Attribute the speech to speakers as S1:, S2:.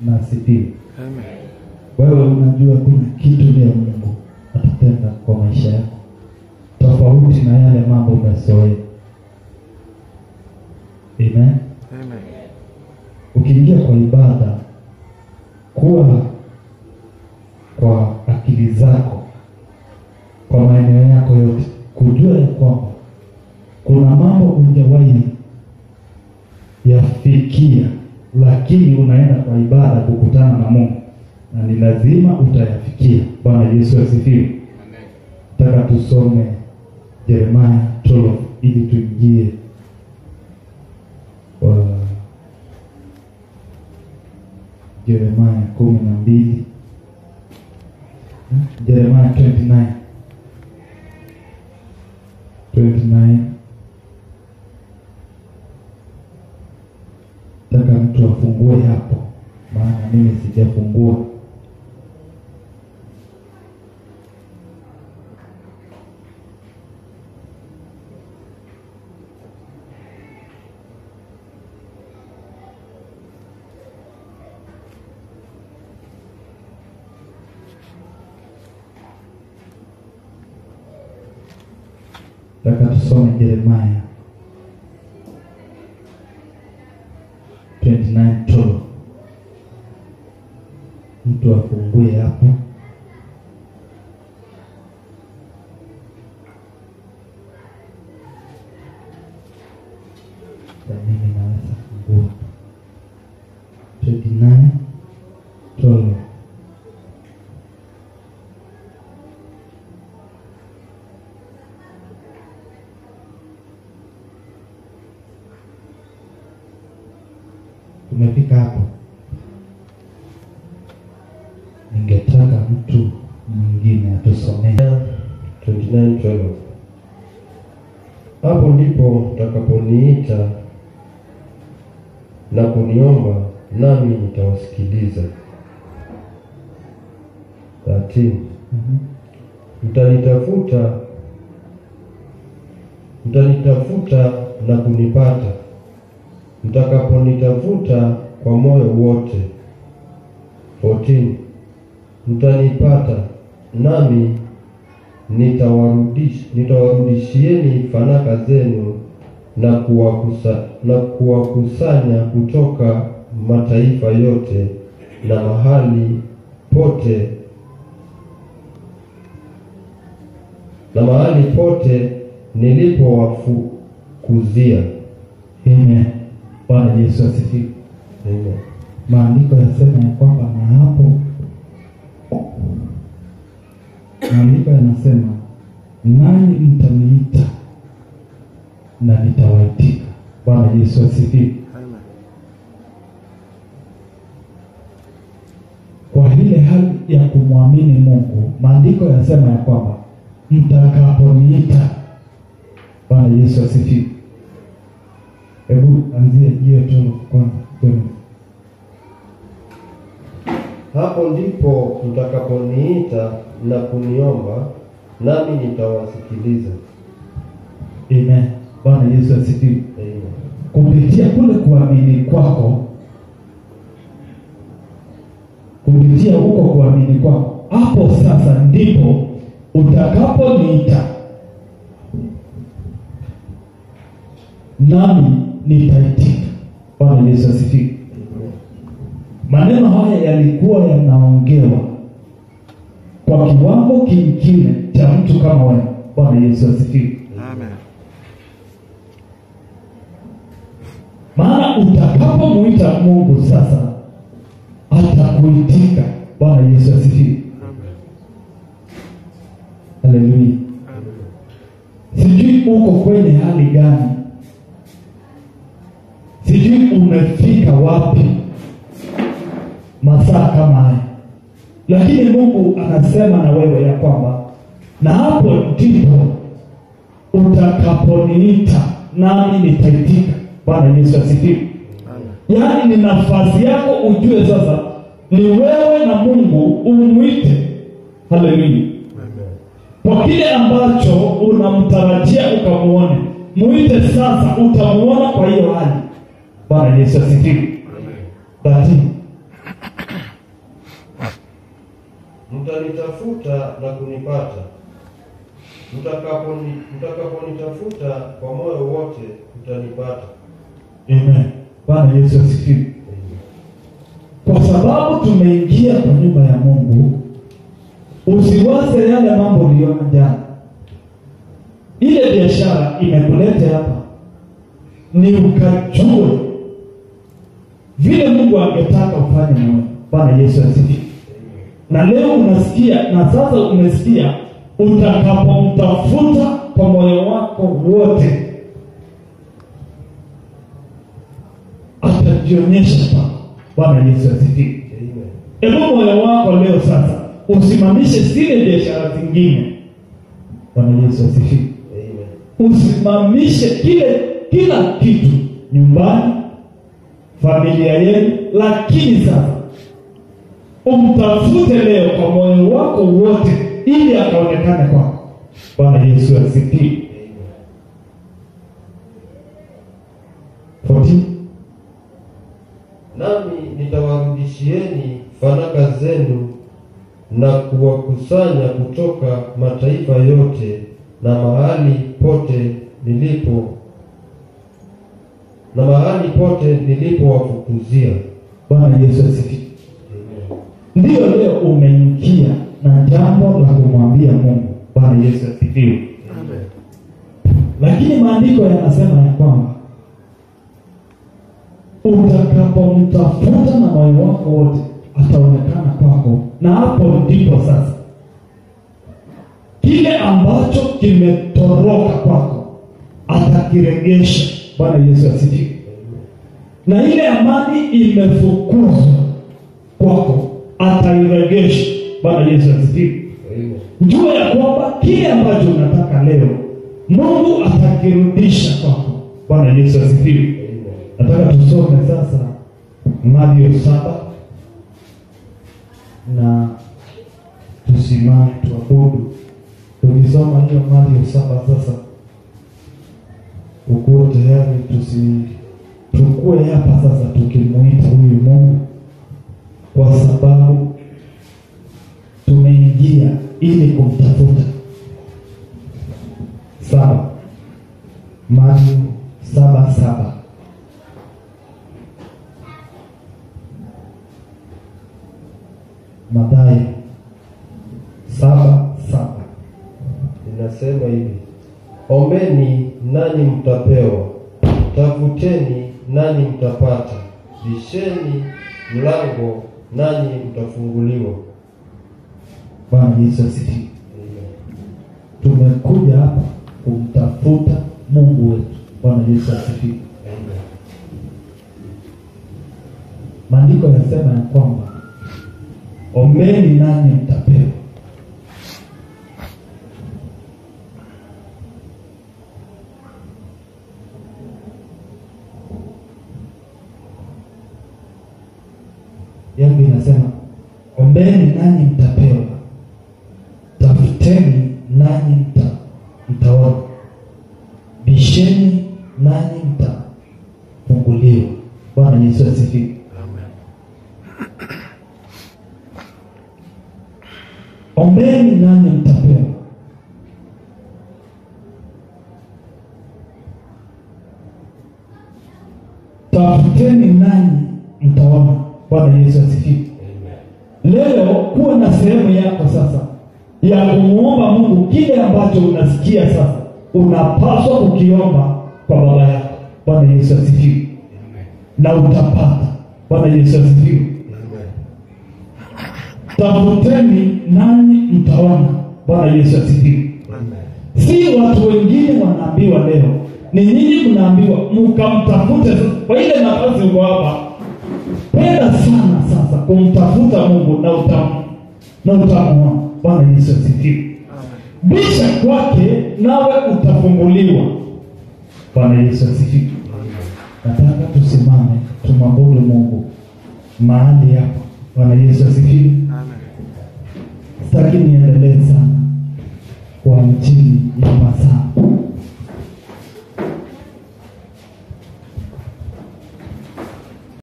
S1: na asifiwe.
S2: Amen.
S1: Wewe unajua kuna kitu leo Mungu atatenda kwa maisha yako tofauti na yale mambo umezoea. Amen.
S2: Amen.
S1: Ukiingia kwa ibada, kuwa kwa akili zako, kwa maeneo yako yote, kujua ya kwamba kuna mambo hujawahi yafikia, lakini unaenda kwa ibada kukutana na Mungu na ni lazima utayafikia. Bwana Yesu asifiwe. Nataka tusome Yeremia 12 ili tuingie kwa Yeremia kumi na mbili Yeremia 29 29 taka mtu afungue hapo, maana mimi sijafungua. Taka tusome Yeremia 29:12. Mtu afungue hapo. Na mimi naweza fungua 29:12. Umefika hapo, ningetaka mtu mwingine atusomee.
S3: 29:12 Hapo ndipo mtakaponiita na kuniomba, nami nitawasikiliza. 13
S1: Mhm.
S3: Mtanitafuta, mtanitafuta na kunipata, mtakaponitafuta kwa moyo wote. 14 Mtanipata nami nitawarudish, nitawarudishieni fanaka zenu na kuwakusa, na kuwakusanya kutoka mataifa yote na mahali pote na mahali pote nilipowafukuzia.
S1: Amen. Bwana Yesu asifiwe.
S3: Amen.
S1: Maandiko yasema ya kwamba na hapo, maandiko yanasema nanyi mtaniita na nitawaitika. Bwana Yesu asifiwe.
S2: Amen.
S1: Kwa ile hali ya kumwamini Mungu, maandiko yasema ya kwamba mtakaponiita. Bwana Yesu asifiwe. Hebu anzie hiyo tu kwanza. John.
S3: Hapo ndipo mtakaponiita na kuniomba, nami nitawasikiliza.
S1: Amen. Bwana Yesu asifiwe.
S3: Amen.
S1: kupitia kule kuamini kwako, kupitia huko kuamini kwako, hapo sasa ndipo utakaponiita nami nitaitika. Bwana Yesu asifiwe. Maneno haya yalikuwa yanaongewa kwa kiwango kingine cha mtu kama wewe. Bwana Yesu asifiwe.
S2: Amen.
S1: maana utakapomuita Mungu sasa atakuitika. Bwana Yesu asifiwe, haleluya. Sijui uko kwenye hali gani, sijui umefika wapi masaa kama haya, lakini Mungu anasema na wewe ya kwamba na hapo ndipo utakaponiita nami nitaitika. Bwana Yesu asifiwe. Yaani ni nafasi yako ujue sasa ni wewe na Mungu umwite. Haleluya. Kwa kile ambacho unamtarajia ukamuone, mwite sasa, utamuona kwa hiyo hali. Bwana Yesu asifiwe. Lakini
S3: mtanitafuta na kunipata, mtakaponi mtakaponitafuta kwa moyo wote mtanipata.
S1: Amen. Bwana Yesu asifiwe. Kwa sababu tumeingia kwa nyumba ya Mungu, usiwaze yale mambo uliona jana. Ile biashara imekuleta hapa, ni ukajue vile Mungu angetaka ufanye na wewe. Bwana Yesu asifiwe. Na leo unasikia, na sasa umesikia, utakapomtafuta kwa moyo wako wote atajionyesha kwako. Bwana Yesu asifiwe.
S3: Amen.
S1: Hebu moyo wako leo sasa usimamishe zile biashara zingine. Bwana Yesu asifiwe.
S3: Amen.
S1: Usimamishe kile kila kitu nyumbani, familia yenu, lakini sasa umtafute leo kwa moyo wako wote, ili akaonekane kwako. Bwana Yesu asifiwe. 14
S3: Nami nitawarudishieni fanaka zenu na kuwakusanya kutoka mataifa yote na mahali pote nilipo na mahali pote nilipowafukuzia.
S1: Bwana Yesu asifiwe. Ndiyo leo umeingia na jambo la kumwambia Mungu. Bwana Yesu asifiwe. Lakini maandiko yanasema ya kwamba utakapomtafuta na moyo wako wote ataonekana kwako, na hapo ndipo sasa kile ambacho kimetoroka kwako atakiregesha. Bwana Yesu asifiwe. Na ile amani imefukuzwa kwako atairegesha. Bwana Yesu asifiwe.
S3: Amen.
S1: Jua ya kwamba kile ambacho unataka leo Mungu atakirudisha kwako. Bwana Yesu asifiwe.
S3: Amen.
S1: Nataka tusome sasa Mathayo saba na tusimame tuabudu. Tukisoma hiyo Mathayo saba sasa, ukuwe tayari, tusi tukue hapa sasa tukimuita huyu Mungu, kwa sababu tumeingia ili kumtafuta. Saba, Mathayo saba saba. Mathayo saba saba.
S3: Inasema hivi: ombeni nanyi mtapewa, tafuteni nanyi mtapata, bisheni mlango nanyi mtafunguliwa.
S1: Bwana Yesu asifiwe. Tumekuja hapa kumtafuta Mungu wetu. Bwana Yesu asifiwe. Maandiko yasema ya kwamba ombeni nanyi mtapewa. yangu inasema ombeni nanyi mtapewa, tafuteni nanyi mta, mtaona, bisheni nanyi mtafunguliwa. Bwana Yesu asifiwe. Ombeni nanyi mtapewa. Tafuteni nanyi mtaona. Bwana Yesu asifiwe. Leo kuwa na sehemu yako sasa ya kumwomba Mungu kile ambacho unasikia sasa unapaswa kukiomba kwa baba yako. Bwana Yesu asifiwe, na utapata. Bwana Yesu asifiwe. Tafuteni nanyi mtaona. Bwana Yesu asifiwe. Si watu wengine wanaambiwa leo, ni nyinyi mnaambiwa mkamtafute. sasa. Kwa ile nafasi uko hapa, penda sana sasa kumtafuta Mungu na utam na utamuona. Bwana Yesu asifiwe. Bisha kwake nawe utafunguliwa. Bwana Yesu asifiwe. Nataka tusimame tumwabudu Mungu mahali hapa. Bwana Yesu asifiwe. Sitaki niendelee sana kwa mchini ya masaa